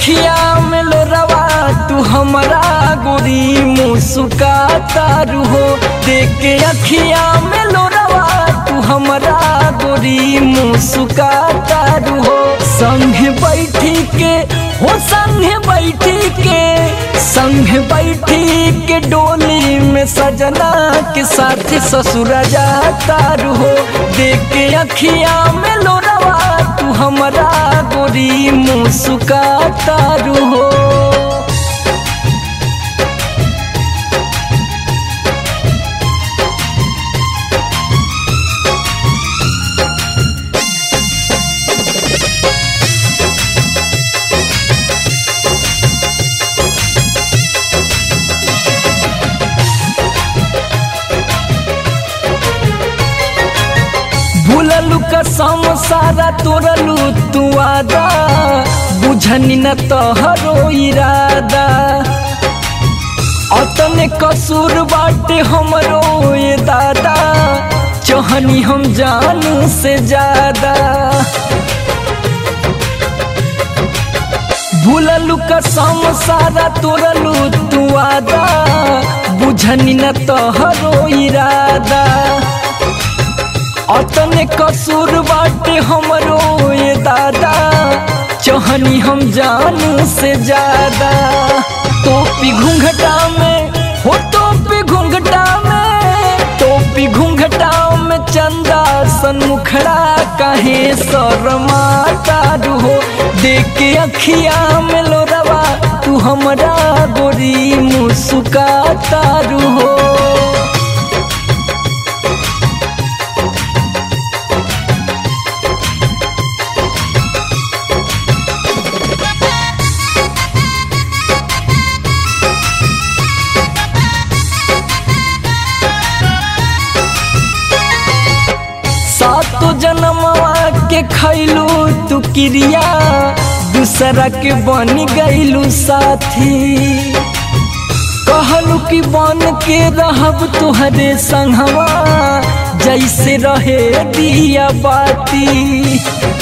अखिया में लोरवा तू हमरा गोरी मुस्काता हो देख के अखिया में लोरवा तू हमरा गोरी मुस्काता हो संग बैठी के हो संग बैठी के संग बैठी के डोली में सजना के साथ ससुर जाता हो देख के अखिया में लोरवा तू हमरा गोरी मुस्काता हो भूललू कसम सारा तोरलू तू आदा बुझनी न तोहरो इरादा अतने कसूर बाटे हमरो ये दादा चोहनी हम जानू से ज्यादा भूललू कसम सारा तोरलू तू आदा बुझनी न तोहरो इरादा अतने कसूर बाटे हमरो ये दादा चोहनी हम जानू से ज्यादा टोपी घूंघटा में हो टोपी घूंघटा में टोपी घूंघटा में चंदा सन मुखड़ा काहे शर्माता हो देख के अखिया में लोरवा तू हमरा गोरी मुस्काता हो सातो जन्मवा के खैलू तू क्रिया दूसरा के बन गईलू साथी कहलू कि बन के रहब तुहरे संगवा जैसे रहे दिया बाती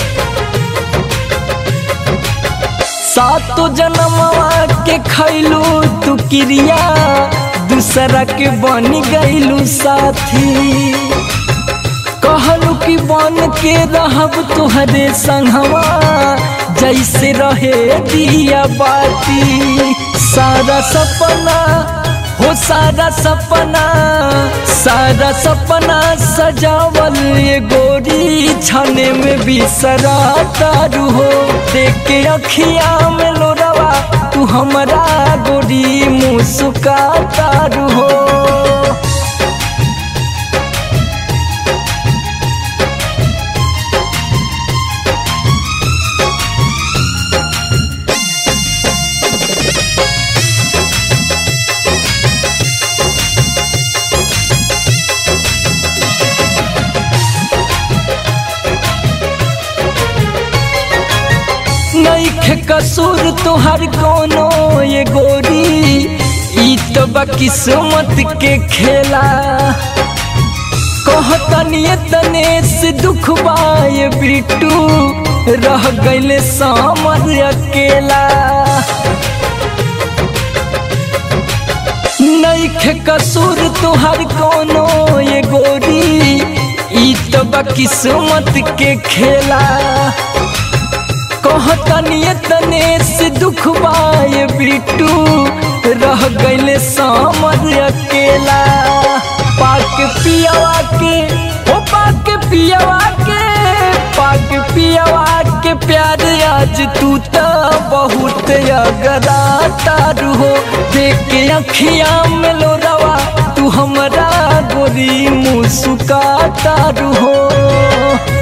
सातो जन्मवा के खैलू तू क्रिया दूसरा के बन गईलू साथी कहलू कि बन के रहब तुहरे संगवा जैसे रहे दिया बाती सारा सपना हो सारा सपना सारा सपना सजावल ये गोरी छाने में बिसराता हो देख के अखिया में लोरवा तू हमरा गोरी मुस्काता हो नईखे कसूर तुहर कोनो ये गोरी ई तो बा किस्मत के खेला कहतनी तने से दुख बाए बिटू रह गईले सामर अकेला नईखे कसूर तुहर कोनो ये गोरी ई तो बा किस्मत के खेला कहतनी तने से दुख बाए बिटू रह गईले सामर अकेला पाक पियावा के ओ पाक पियावा के पाक पियावा के प्यार आज तू तो बहुत अगराता हो देख के अखिया में लोरवा तू हमरा गोरी मुस्काता हो